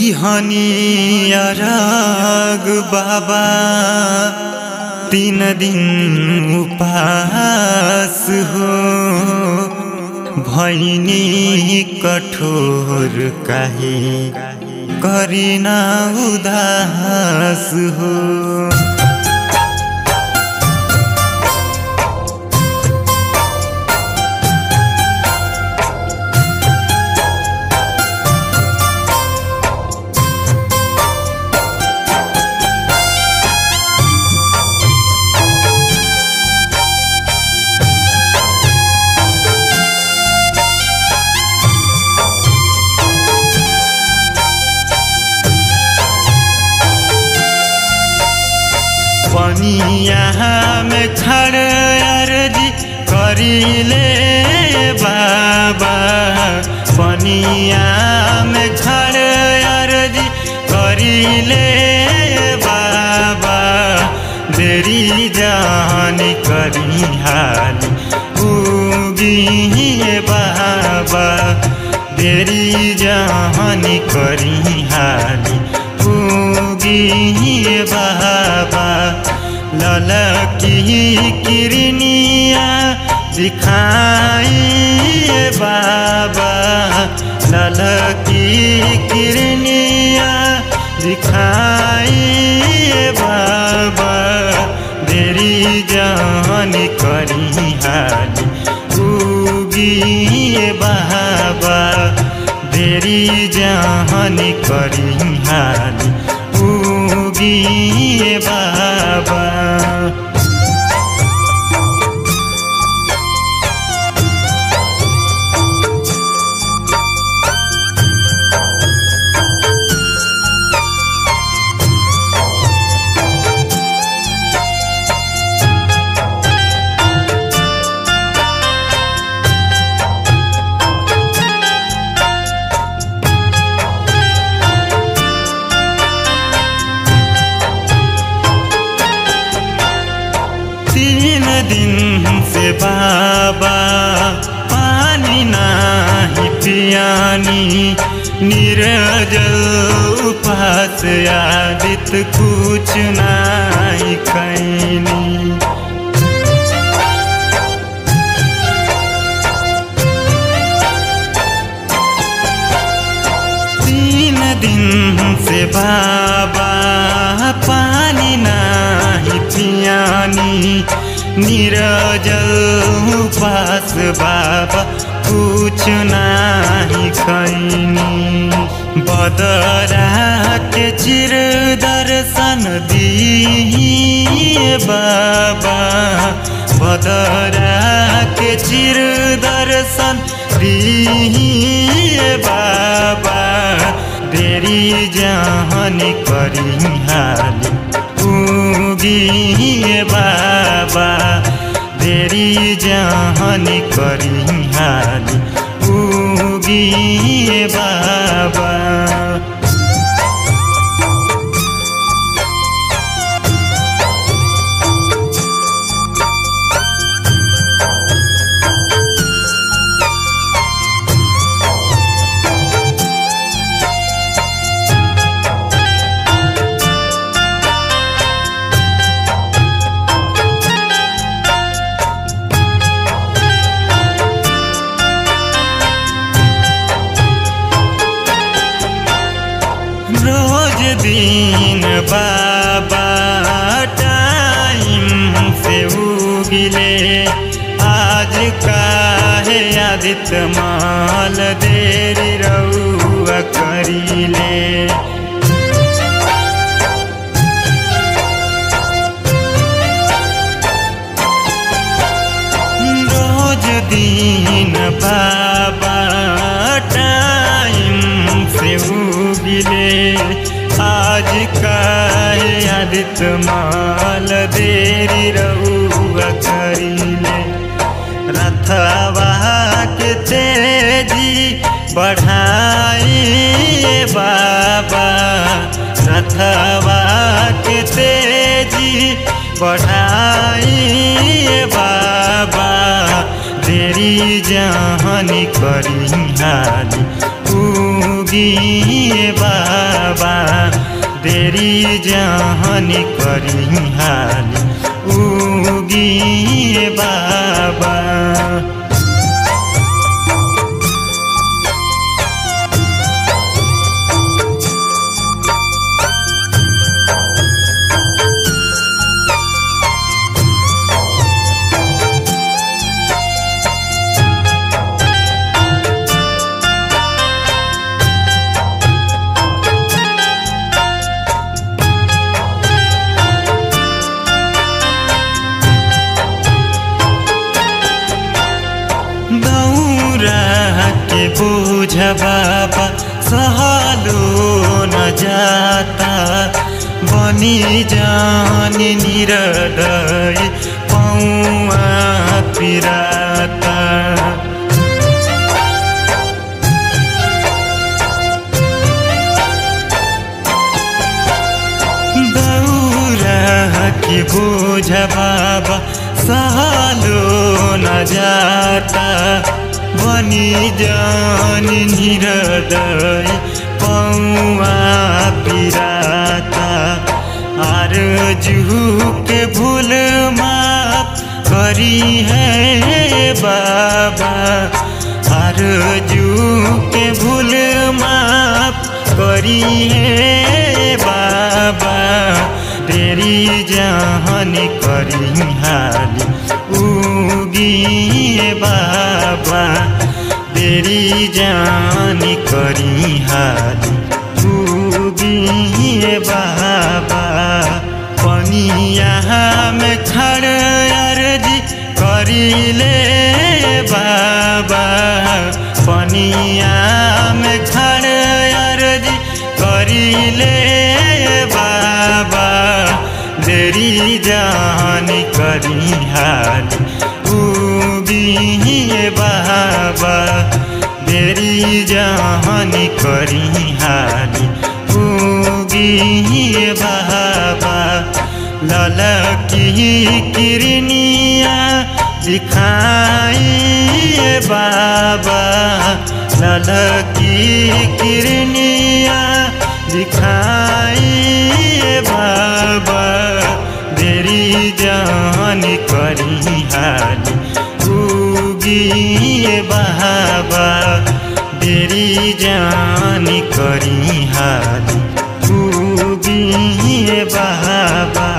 दिहनी अरग बाबा तीन दिन उपास हो भैनी कठोर काहे करिना उदास हो पनिया में खड़ अर्जी करीले बाबा पनिया में खड़ अर्जी करीले बाबा देरी जान करी हाली उगी बाबा देरी जान करी हाली उगी बाबा ललकी किरनिया दिखाई बाबा ललकी किरनिया दिखाई बाबा देरी जान करी हाली उगी बाबा देरी जान करी हाली उगी बाबा तीन दिन से बाबा पानी नाही पियानी निर्जल उपास आदित कुछ नाही खैनी तीन दिन से बाबा पानी नाही पियानी निरजल उपास बाबा कुछ नाही खैनी बदरा के चिर दर्शन दिए बाबा बदरा के चिर दर्शन दिए बाबा देरी जहन करी हाली उगी बाबा देरी जहन करी हाली उगी बाबा रोज दिन बाबा टाइम से उगिले आज काहे आदित माल देरी रउआ करीले रोज दिन बाबा टाइम से उगिले आज काहे आदित माल देरी रउआ करीले रथवा के तेजी बढ़ाई बाबा रथवा के तेजी बढ़ाई बाबा देरी जहन करी हाली उगी बाबा देरी जहन करी हाली उगी बाबा दौरा के बोझ बाबा सहलो न जाता बनी जान निरदय पौआ पिराता दौरा के बोझ बाबा सालो न जाता बनी जान निरदय पौआ पिराता आर जुहू के भूल माफ करी है बाबा आर जू के भूल माफ करी है बाबा तेरी जहन करी हाली उगी बाबा तेरी जान करी हाली उगी बाबा पनिया में खड़ अर्जी करी ले बाबा पनिया में खड़ अर्जी करी ले बाबा देरी जान करी हाली उगी बाबा देरी जान करी हाली उगी बाबा ललकी किरनिया दिखाई बाबा ललकी किरनिया दिखाई बाबा देरी जान करी हाली उगी बाबा देरी जान करी हाली उगी बाबा